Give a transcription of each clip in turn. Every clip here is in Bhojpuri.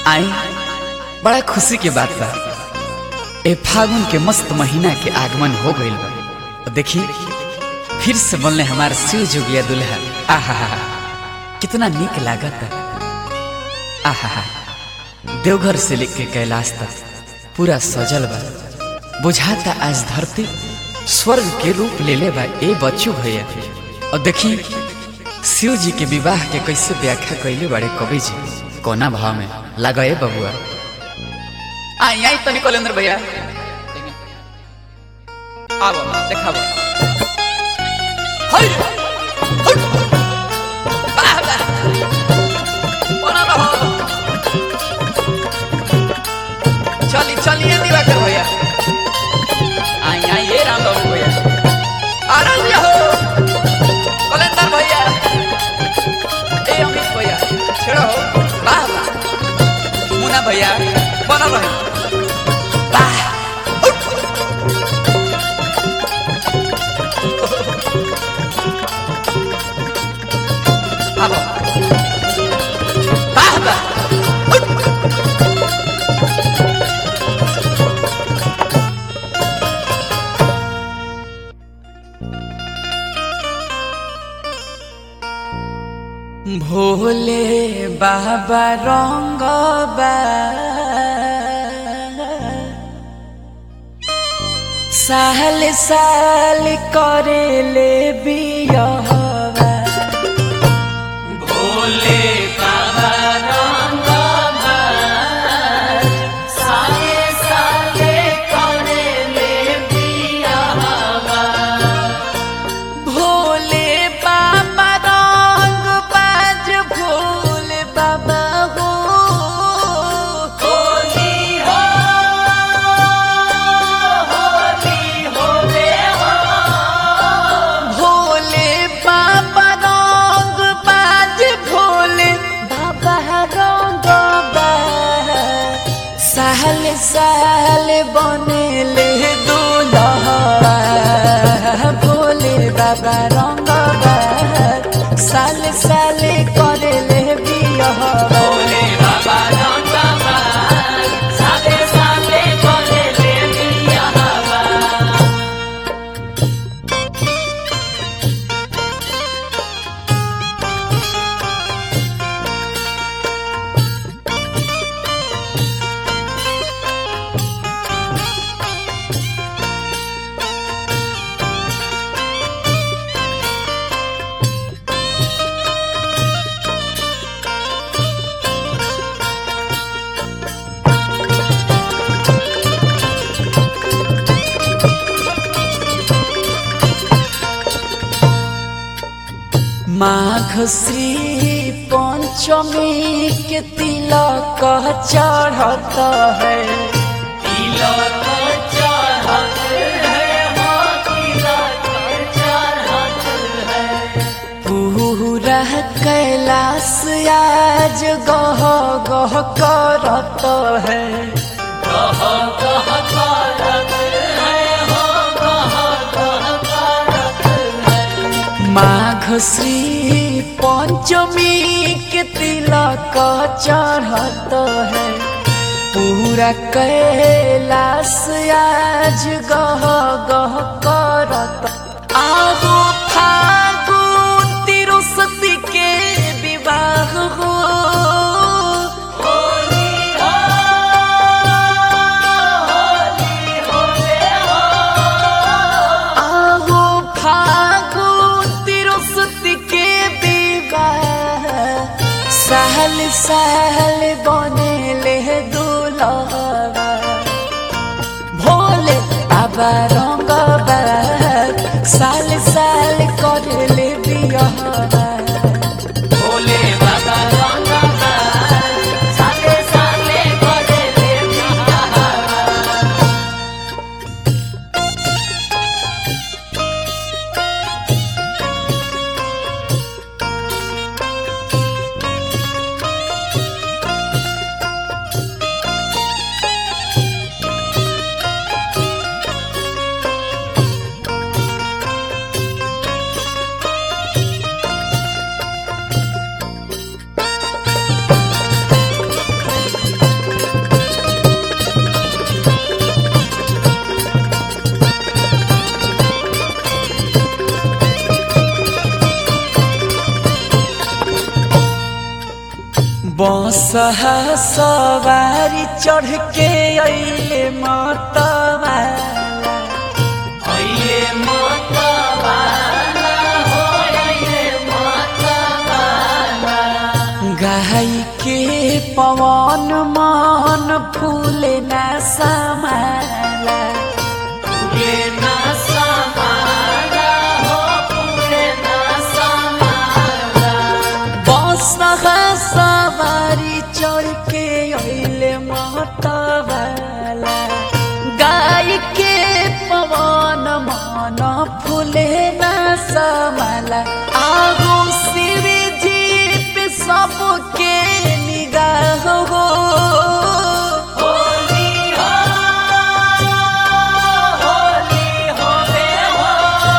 आई बड़ा खुशी के बात बा ए फागुन के मस्त महीना के आगमन हो गइल बा और देखी फिर से बनले हमार शिव जोगिया दुल्हा आहा कितना निक लागत आहा देवघर से लेके कैलाश तक पूरा सजल बा बुझाता आज धरती स्वर्ग के रूप ले ले बा ए बच्चू भैया और देखी शिव जी के विवाह के कैसे व्याख्या कैले बड़े कवि जी कोना भाव में लगे बबुआ आई आई तनी कलेंद्र भैया आवो देखाबो हई हई वाह वाह बना रहो चली चलिए दिवाकर भैया आई आई ये राम बाबू भैया आराम हो कलेंदर भैया ए अमित भैया छेड़ो हो वाह वाह मुना भैया बना रहे वाह आबो वाह वाह भोले बाबा रंग साल साल करे ले बियहवा भोले बाबा रंग साले साले करे ले बियहवा भोले बाबा रंग बाज भोले बाबा हो होली हो होली होले हो भोले बाबा रंग बाज भोले बाबा रंग बाज साल साल बनेले दुलहवा भोले बाबा रंग साल साल करेले बियह भोले बाबा रंग साले साले करेले बियह माघ श्री पंचमी के तिलक चढ़त है तिलक चढ़त है हो तिलक चढ़त है पूरा कैलाश आज गह गह करत है गह गह करत है हो गह गह करत है माघ श्री पंचमी के तिलक चढ़त है पूरा कैलाश आज गह गह करत आगो फागुन तिरुसती के विवाह हो होली हो होली होले हो आहो फागुन तिरुसती के विवाह सहल सहल बनेले दुलहवा भोले बाबा रंग साल साल करले बियहवा भोले बाबा रंग साले साले करले बियहवा बसहा सवारी चढ़ के अइले मतवा अइले मतवाला हो अइले मतवाला गाई के पवन मन फूले न समाला पूरे ना समाला हो पूरे ना समाला बसहा सवारी चढ़ के अइले मतवाला गाय के पवन मन फूले न समाला आगो शिव जी पे सबके निगाह हो होली हो होली हो बे हो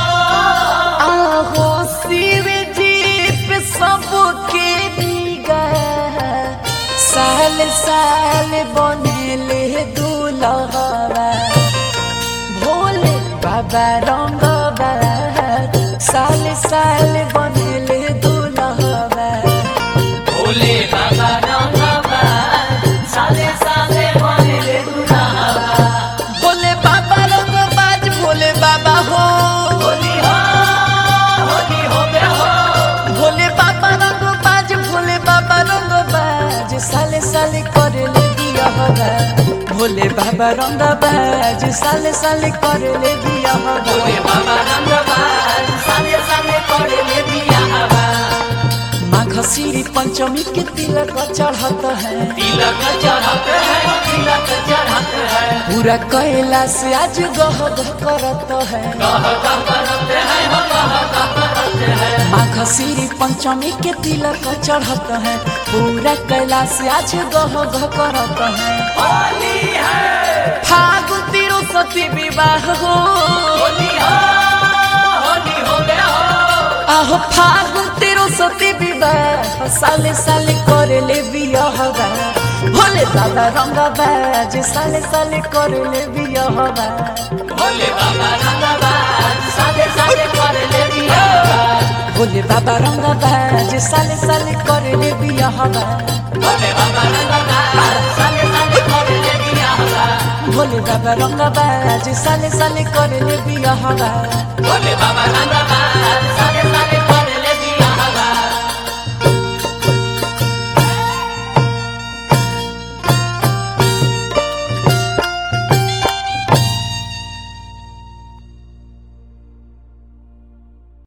आहो शिव जी पे सबके निगाह साल साल बनेले दुलहवा भोले बाबा रंग साल साल बनेले दुलहवा भोले बाबा रंगवा साले साले बनेले दुल्हा भोले बाबा रंग बाज भोले बाबा हो होली हो होली हो बे हो भोले बाबा रंग बाज भोले बाबा रंग बाज साले साले करे ले दिया हवा भोले बाबा रंग बाज साले साले करे ले दिया हवा भोले बाबा रंगवा साले साले बनेले बियाहवा माघ सिरी पंचमी के तिलक चढ़त है तिलक चढ़त है तिलक चढ़त है पूरा कैलाश आज गह गह करत है कह कह करत है हो कह कह करत है माघ सिरी पंचमी के तिलक चढ़त है पूरा कैलाश आज गह गह करत है होली है फागु तिरु सती विवाह हो होली हो होली हो बे हो आहो फागु तिरु सती विवाह साले साले करे ले बियाह भोले दादा रंग बाज साले साले करे ले बियाह भोले बाबा रंगवा साले साले बनेले बियाहवा भोले बाबा रंग बाज साले साले करे ले बियाह भोले बाबा रंगवा साले साले बनेले बियाहवा भोले बाबा रंग बाज साले साले करे ले बियाह भोले बाबा रंगवा